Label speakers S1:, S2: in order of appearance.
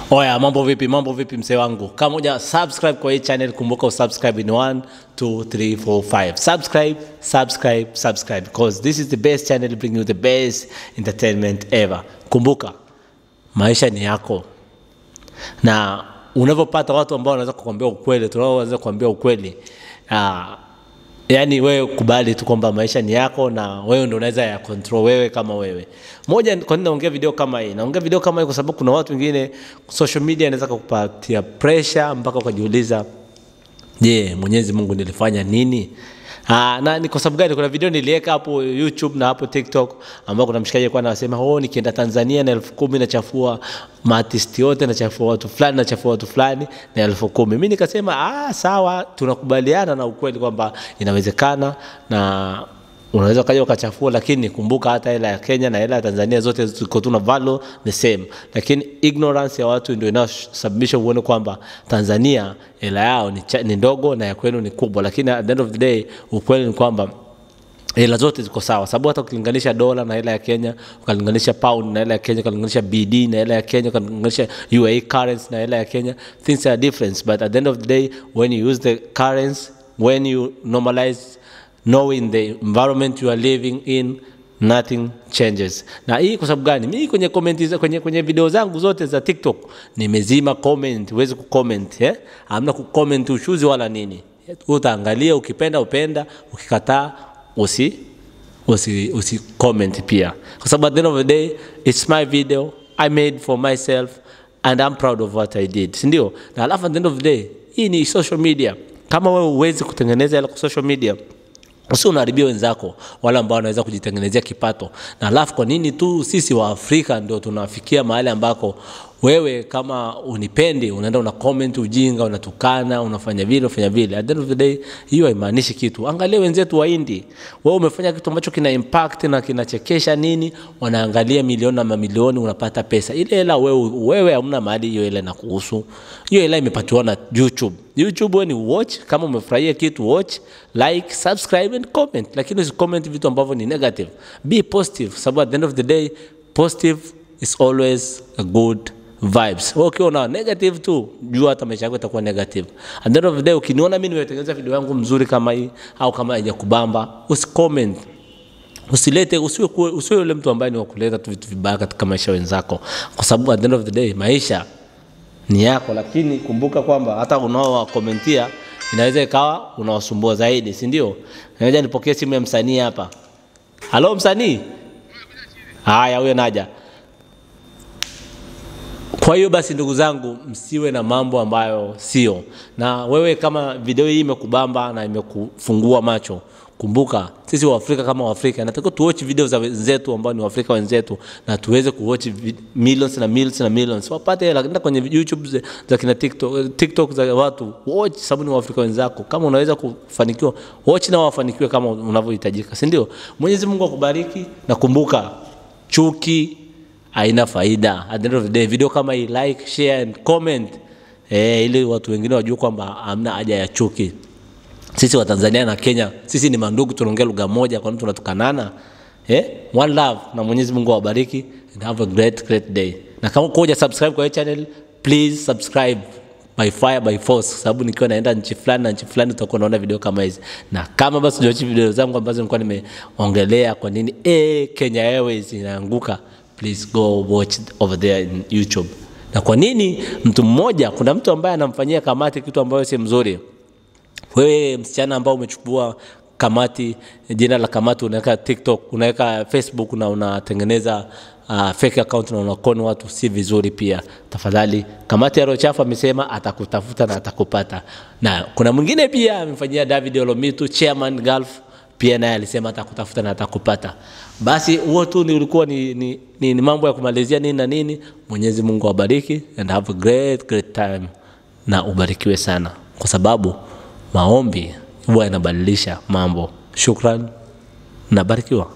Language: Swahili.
S1: Oya, mambo vipi? Mambo vipi mzee wangu? Kama uja subscribe kwa hii channel, kumbuka usubscribe in 1 2 3 4 5. Subscribe, subscribe, subscribe because this is the best channel bringing you the best entertainment ever. Kumbuka maisha ni yako, na unavyopata watu ambao wanaweza kukwambia ukweli, tunaoweza kukwambia ukweli uh, yaani wewe kubali tu kwamba maisha ni yako na wewe ndio unaweza ya control wewe kama wewe. Moja, kwa nini naongea video kama hii? Naongea video kama hii kwa sababu kuna watu wengine social media inaweza kukupatia pressure mpaka ukajiuliza, je, Mwenyezi Mungu nilifanya nini? Aa, na ni kwa sababu gani? Kuna video niliweka hapo YouTube na hapo TikTok ambao kuna mshikaji alikuwa anasema oh, nikienda Tanzania na elfu kumi nachafua maartisti yote, nachafua watu fulani, nachafua watu fulani na elfu kumi. Mimi nikasema ah, sawa, tunakubaliana na ukweli kwamba inawezekana na unaweza ukaja ukachafua, lakini kumbuka hata hela ya Kenya na hela ya Tanzania zote ziko tu na value the same, lakini ignorance ya watu ndio inayosababisha uone kwamba Tanzania hela yao ni, cha, ni ndogo na ya kwenu ni kubwa, lakini at the end of the day ukweli ni kwamba hela zote ziko sawa, sababu hata ukilinganisha dola na hela ya Kenya, ukalinganisha pound na hela ya Kenya, ukalinganisha BD na hela ya Kenya, ukalinganisha UAE currency na hela ya Kenya, things are different, but at the end of the day when you use the currency, when you normalize knowing the environment you are living in nothing changes. Na hii kwa sababu gani? Mimi kwenye comment kwenye, kwenye video zangu zote za TikTok nimezima comment, huwezi kucomment eh? Hamna kucomment ushuzi wala nini. Utaangalia ukipenda upenda, ukikataa usi usi usi comment pia, kwa sababu at the end of the day it's my video I made for myself and I'm proud of what I did, si ndio? Na alafu at the end of the day hii ni social media. Kama wewe huwezi kutengeneza ile social media usio unaharibia wenzako wale ambao wanaweza kujitengenezea kipato. Na alafu kwa nini tu sisi wa Afrika ndio tunafikia mahali ambako wewe kama unipendi unaenda una comment ujinga, unatukana, unafanya vile, unafanya vile. At the end of the day hiyo haimaanishi kitu. Angalia wenzetu wa Hindi, wewe umefanya kitu ambacho kina impact na kinachekesha nini, wanaangalia milioni na mamilioni, unapata pesa ile hela. Wewe wewe hamna mahali hiyo hela inakuhusu. Hiyo hela imepatiwa na YouTube. YouTube wewe ni watch, kama umefurahia kitu watch, like, subscribe and comment, lakini usi comment vitu ambavyo ni negative. Be positive, sababu at the end of the day positive is always a good vibes. Wewe ukiwa na negative tu, jua hata maisha yako itakuwa negative. At the end of the day ukiniona mimi nimetengeneza video yangu mzuri kama hii au kama haijakubamba, usicomment. Usilete usiwe usiwe yule mtu ambaye ni wakuleta tu vitu vibaya katika maisha wenzako, kwa sababu at the end of the day maisha ni yako, lakini kumbuka kwamba hata unaowakomentia inaweza ikawa unawasumbua zaidi, si ndio? Naweza nipokee simu ya msanii hapa. Halo msanii? Haya, huyo naja. Kwa hiyo basi, ndugu zangu, msiwe na mambo ambayo sio. Na wewe kama video hii imekubamba na imekufungua macho, kumbuka sisi Waafrika kama Waafrika natakiwa tuwatch video za wenzetu ambao ni Waafrika wenzetu, na tuweze kuwatch millions na millions na millions, wapate hela. Nenda kwenye YouTube za, za kina TikTok, TikTok za watu watch, sababu ni Waafrika wenzako. Kama unaweza kufanikiwa, watch na wafanikiwe kama unavyohitajika, si ndio? Mwenyezi Mungu akubariki, na kumbuka chuki haina faida. At the end of the day, video kama hii like, share and comment eh, ili watu wengine wajue kwamba hamna haja ya chuki. Sisi wa Tanzania na Kenya, sisi ni mandugu, tunaongea lugha moja, kwa nini tunatukanana? Eh, one love, na Mwenyezi Mungu awabariki and have a great great day. Na kama uko subscribe kwa hii channel, please subscribe by fire by force, sababu nikiwa naenda nchi fulani na nchi fulani utakuwa unaona video kama hizi. Na kama basi hujawachi video zangu ambazo nilikuwa nimeongelea kwa nini eh, Kenya Airways inaanguka please go watch over there in YouTube. Na kwa nini mtu mmoja, kuna mtu ambaye anamfanyia kamati kitu ambayo si mzuri. Wewe msichana ambao umechukua kamati, jina la kamati unaweka TikTok, unaweka Facebook na unatengeneza uh, fake account na unakoni watu, si vizuri pia. Tafadhali, kamati ya Rochafu amesema atakutafuta na atakupata. Na kuna mwingine pia amemfanyia David Olomitu, chairman Gulf pia naye alisema atakutafuta na atakupata. Basi huo tu ni ulikuwa ni, ni, ni, ni mambo ya kumalizia nini na nini. Mwenyezi Mungu awabariki and have a great great time, na ubarikiwe sana, kwa sababu maombi huwa yanabadilisha mambo. Shukran, nabarikiwa.